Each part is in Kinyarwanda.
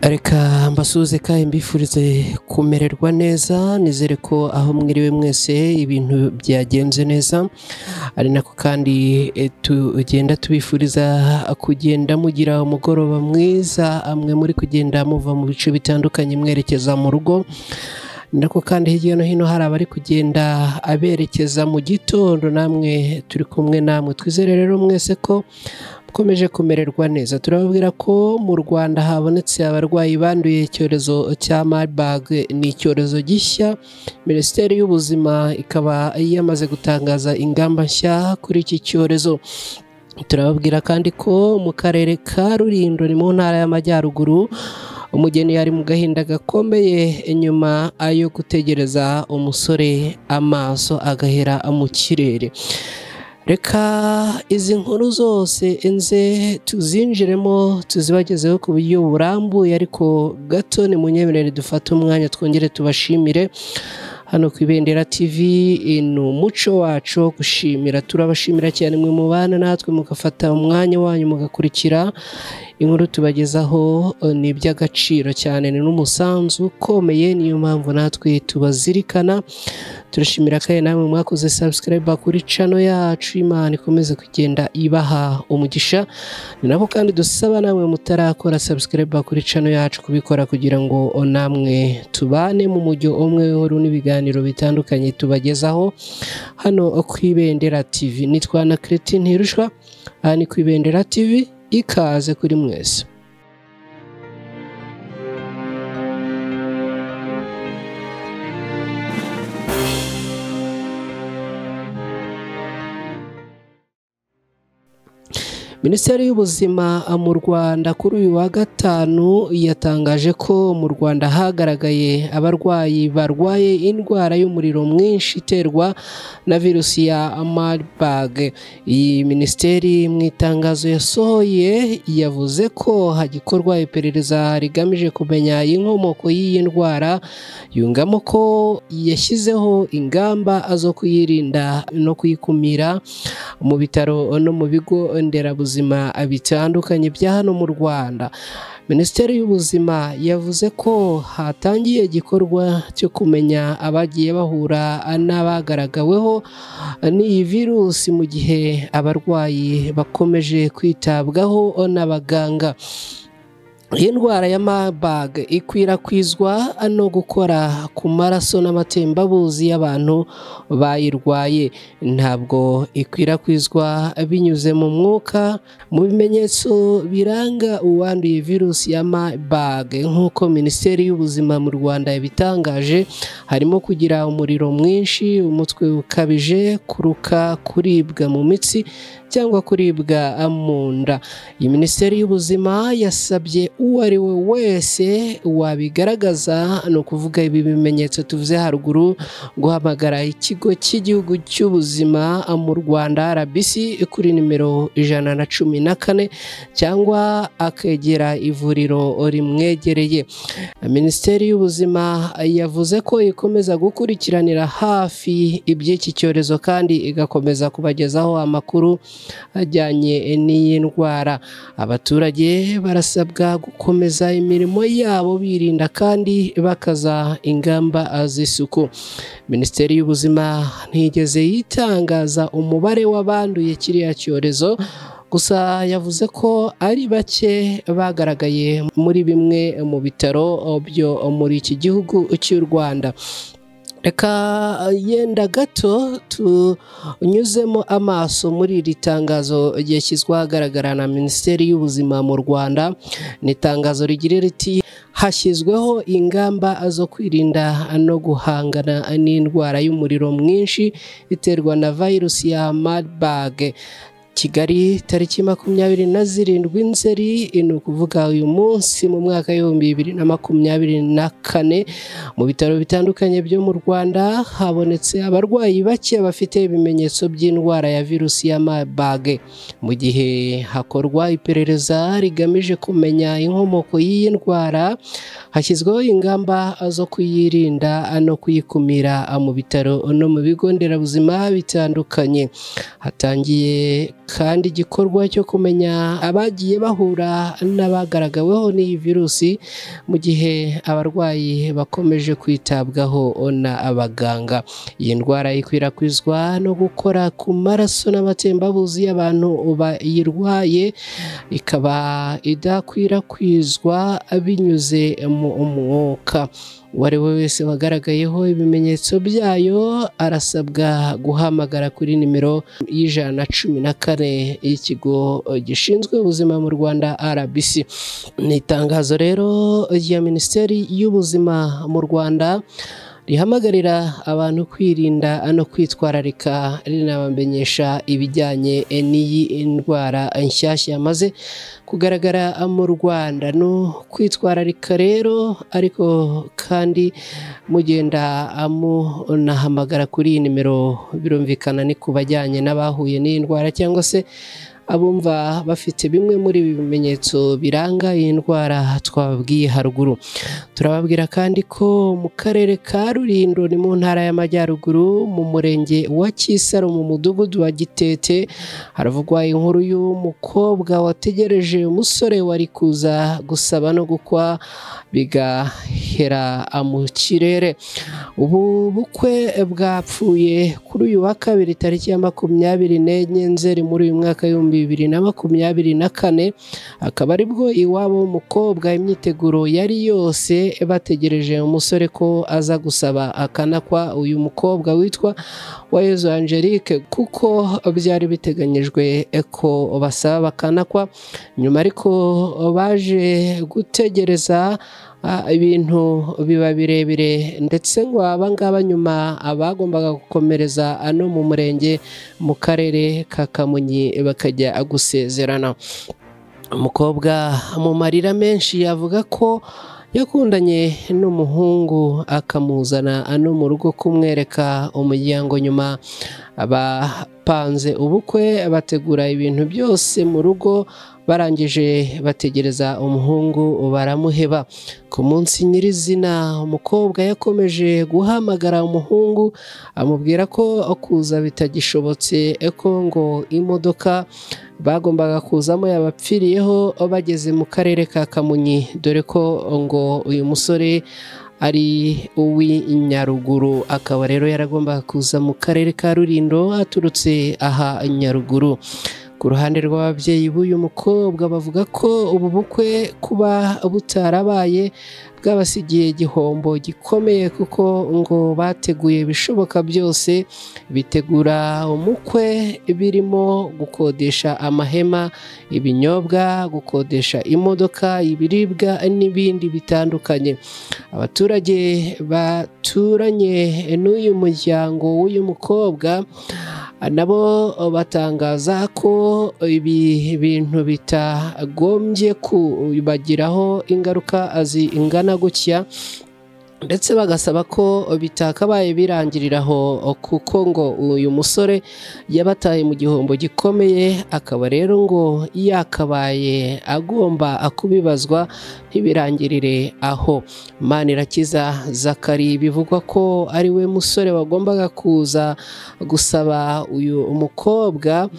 reka mbasuhuze kandi mbifurize kumererwa neza nizere ko aho mwiriwe mwese ibintu byagenze neza ari nako kandi eh, tugenda tubifuriza kugenda mugira umugoroba mwiza amwe muri kugenda muva mu bice bitandukanye mwerekeza mu rugo nako kandi hirya no hino hari abari kugenda aberekeza mu gitondo namwe turi kumwe namwe twizere rero mwese ko mukomeje kumererwa neza turababwira ko mu rwanda habonetse abarwayi banduye icyorezo cya marburg ni icyorezo gishya minisiteri y'ubuzima ikaba yamaze gutangaza ingamba nshya kuri iki cyorezo turababwira kandi ko mu karere ka rurindo ni mu ntara y'amajyaruguru umugeni yari mu gahinda gakomeye nyuma yo gutegereza umusore amaso agahera mu kirere reka izi nkuru zose enze tuzinjiremo tuzibagezeho ku buryo burambuye ariko gato ni munyemerere dufate umwanya twongere tubashimire hano ku ibendera tv ni umuco wacu wo gushimira turabashimira cyane mwe mubana natwe mugafata umwanya wanyu mugakurikira inkuru tubagezaho eh, ni iby'agaciro cyane ni n'umusanzu ukomeye niyo mpamvu natwe tubazirikana turashimira kandi namwe mwakoze subscribe kuri channel yacu imana ikomeze kugenda ibaha umugisha ni nako kandi dusaba namwe mutarakora subscribe kuri channel yacu kubikora kugira ngo namwe tubane mu mujyo umwe w'uru n'ibiganiro bitandukanye tubagezaho hano ku ibendera tv nitwa na Cretin Ntirushwa aha ni ku ibendera tv ikaze kuri mwese minisiteri y'ubuzima mu rwanda kuri uyu wa gatanu yatangaje ko mu rwanda hagaragaye abarwayi barwaye indwara y'umuriro mwinshi iterwa na virusi ya marburg iyi minisiteri mu itangazo yasohoye yavuze ko hagikorwa iperereza rigamije kumenya inkomoko y'iyi ndwara yungamo ko yashyizeho ingamba zo kuyirinda no kuyikumira mu bitaro no mu bigo nderabuzima bitandukanye bya hano mu rwanda minisiteri y'ubuzima yavuze ko hatangiye igikorwa cyo kumenya abagiye bahura n'abagaragaweho n'iyi virusi mu gihe abarwayi bakomeje kwitabwaho n'abaganga iyi ndwara ya marburg ikwirakwizwa no gukora ku maraso n'amatembabuzi y'abantu bayirwaye ntabwo ikwirakwizwa binyuze mu mwuka mu bimenyetso biranga uwanduye virusi ya marburg nk'uko minisiteri y'ubuzima mu rwanda yabitangaje harimo kugira umuriro mwinshi umutwe ukabije kuruka kuribwa mu mitsi cyangwa kuribwa mu nda iyi minisiteri y'ubuzima yasabye uwo ari we wese wabigaragaza ni ukuvuga ibi bimenyetso tuvuze haruguru guhamagara ikigo cy'igihugu cy'ubuzima mu rwanda rbc kuri nimero ijana na cumi na kane cyangwa akegera ivuriro rimwegereye minisiteri y'ubuzima yavuze ko ikomeza gukurikiranira hafi iby'iki cyorezo kandi igakomeza kubagezaho amakuru ajyanye n'iyi ndwara abaturage barasabwa gukomeza imirimo yabo birinda kandi bakaza ingamba z'isuku minisiteri y'ubuzima ntigeze yitangaza umubare w'abanduye kiriya cyorezo gusa yavuze ko ari bake bagaragaye muri bimwe mu bitaro byo muri iki gihugu cy'u rwanda reka yenda gato tunyuzemo amaso muri iri tangazo ryashyizwe ahagaragara na minisiteri y'ubuzima mu rwanda ni itangazo rigira riti hashyizweho ingamba zo kwirinda no guhangana n'indwara y'umuriro mwinshi iterwa na virusi ya marburg kigali tariki makumyabiri na zirindwi nzeri ni ukuvuga uyu munsi mu mwaka w'ibihumbi bibiri na makumyabiri na kane mu bitaro bitandukanye byo mu rwanda habonetse abarwayi bake bafite ibimenyetso by'indwara ya virusi ya marburg mu gihe hakorwa iperereza rigamije kumenya inkomoko y'iyi ndwara hashyizweho ingamba zo kuyirinda no kuyikumira mu bitaro no mu bigo nderabuzima bitandukanye hatangiye kandi igikorwa cyo kumenya abagiye bahura n'abagaragaweho n'iyi virusi mu gihe abarwayi bakomeje kwitabwaho na abaganga iyi ndwara ikwirakwizwa no gukora ku maraso n'amatembabuzi y'abantu bayirwaye ikaba idakwirakwizwa binyuze mu mwuka uwo ari we wese wagaragayeho ibimenyetso byayo arasabwa guhamagara kuri nimero y'ijana na cumi na kane y'ikigo gishinzwe ubuzima mu rwanda rbc ni itangazo rero rya minisiteri y'ubuzima mu rwanda rihamagarira abantu kwirinda no kwitwararika rinabamenyesha ibijyanye n'iyi ndwara nshyashya yamaze kugaragara mu rwanda no kwitwararika rero ariko kandi mugenda munahamagara kuri iyi nimero birumvikana ni ku bajyanye n'abahuye n'iyi ndwara cyangwa se abumva bafite bimwe muri ibi bimenyetso biranga iyi ndwara twababwiye haruguru turababwira kandi ko mu karere ka rurindo ni mu ntara y'amajyaruguru mu murenge wa kisaro mu mudugudu wa gitete haravugwa inkuru y'umukobwa wategereje umusore wari kuza gusaba no gukwa bigahera mu kirere ubu bukwe bwapfuye kuri uyu wa kabiri tariki ya makumyabiri n'enye nzeri muri uyu mwaka w'ibihumbi bibiri na makumyabiri na kane akaba aribwo iwabo w'umukobwa imyiteguro yari yose bategereje umusore ko aza gusaba akanakwa uyu mukobwa witwa wayezu angelique kuko byari biteganyijwe ko basaba bakanakwa nyuma ariko baje gutegereza ibintu biba birebire ndetse ngo abangaba nyuma abagombaga gukomereza ano mu murenge mu karere ka kamonyi bakajya gusezerana umukobwa mu marira menshi yavuga ko yakundanye n'umuhungu akamuzana ano mu rugo kumwereka umuryango nyuma abapanze ubukwe bategura ibintu byose mu rugo barangije bategereza umuhungu baramuheba ku munsi nyirizina umukobwa yakomeje guhamagara umuhungu amubwira ko kuza bitagishobotse ko ngo imodoka bagombaga kuzamo yabapfiriyeho bageze mu karere ka kamonyi dore ko ngo uyu musore ari uw'inyaruguru akaba rero yaragombaga kuza mu karere ka rurindo aturutse aha nyaruguru ku ruhande rw'ababyeyi b'uyu mukobwa bavuga ko ubu bukwe kuba butarabaye bwabasigiye igihombo gikomeye kuko ngo bateguye ibishoboka byose bitegura umukwe birimo gukodesha amahema ibinyobwa gukodesha imodoka ibiribwa n'ibindi bitandukanye abaturage baturanye n'uyu muryango w'uyu mukobwa nabo batangaza ko ibi bintu bitagombye kubagiraho ingaruka zingana gutya ndetse bagasaba ko bitakabaye birangiriraho kuko ngo uyu musore yabataye mu gihombo gikomeye akaba rero ngo yakabaye agomba kubibazwa ntibirangirire aho manirakiza zakari bivugwa ko ari we musore wagombaga kuza gusaba uyu mukobwa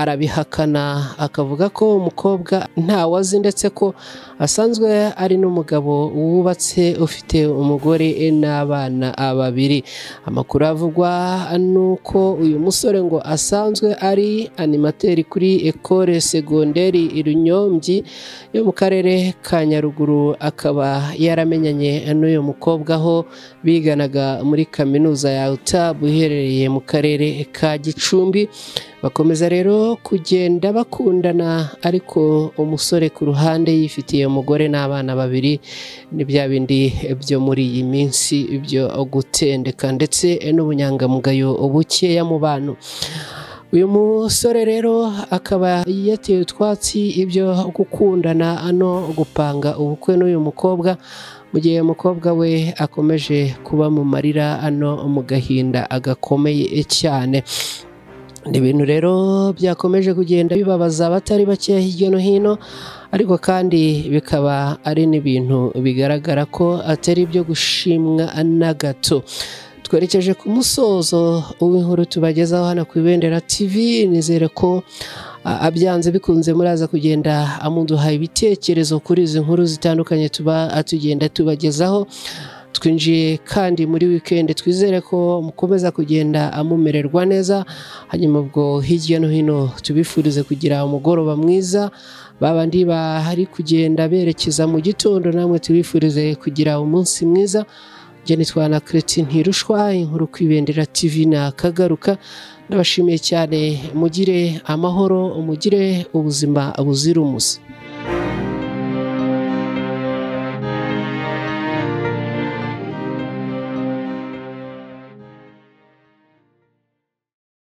arabihakana akavuga ko umukobwa ntawe azi ndetse ko asanzwe ari n'umugabo wubatse ufite umugore n'abana babiri amakuru avugwa ni uko uyu musore ngo asanzwe ari animateri kuri ekore segonderi irunyombyi yo mu karere ka nyaruguru akaba yaramenyanye n'uyu mukobwa aho biganaga muri kaminuza ya utabu iherereye mu karere ka gicumbi bakomeza rero kugenda bakundana ariko umusore ku ruhande yifitiye umugore n'abana babiri ni bya bindi byo muri iyi minsi byo gutendeka ndetse n'ubunyangamugayo bukeya mu bantu uyu musore rero akaba yatewe utwatsi ibyo gukundana no gupanga ubukwe n'uyu mukobwa mu gihe umukobwa we akomeje kuba mu marira ano mu gahinda gakomeye cyane ni ibintu rero byakomeje kugenda bibabaza abatari bake hirya no hino ariko kandi bikaba ari n'ibintu bigaragara ko atari ibyo gushimwa na gato twerekeje ku musozo w'inkuru tubagezaho hano ku ibendera tv nizere ko abyanze bikunze muraza kugenda amuduha ibitekerezo kuri izi nkuru zitandukanye tuba tugenda tubagezaho twinjiye kandi muri wikendi twizere ko mukomeza kugenda amumererwa neza hanyuma ubwo hirya no hino tubifurize kugira umugoroba mwiza babandi bahari kugenda berekeza mu gitondo namwe tubifurize kugira umunsi mwiza njye twana keretse ntirushwa inkuru ku ibendera tv nakagaruka ndabashimiye cyane mugire amahoro mugire ubuzima buzira umuze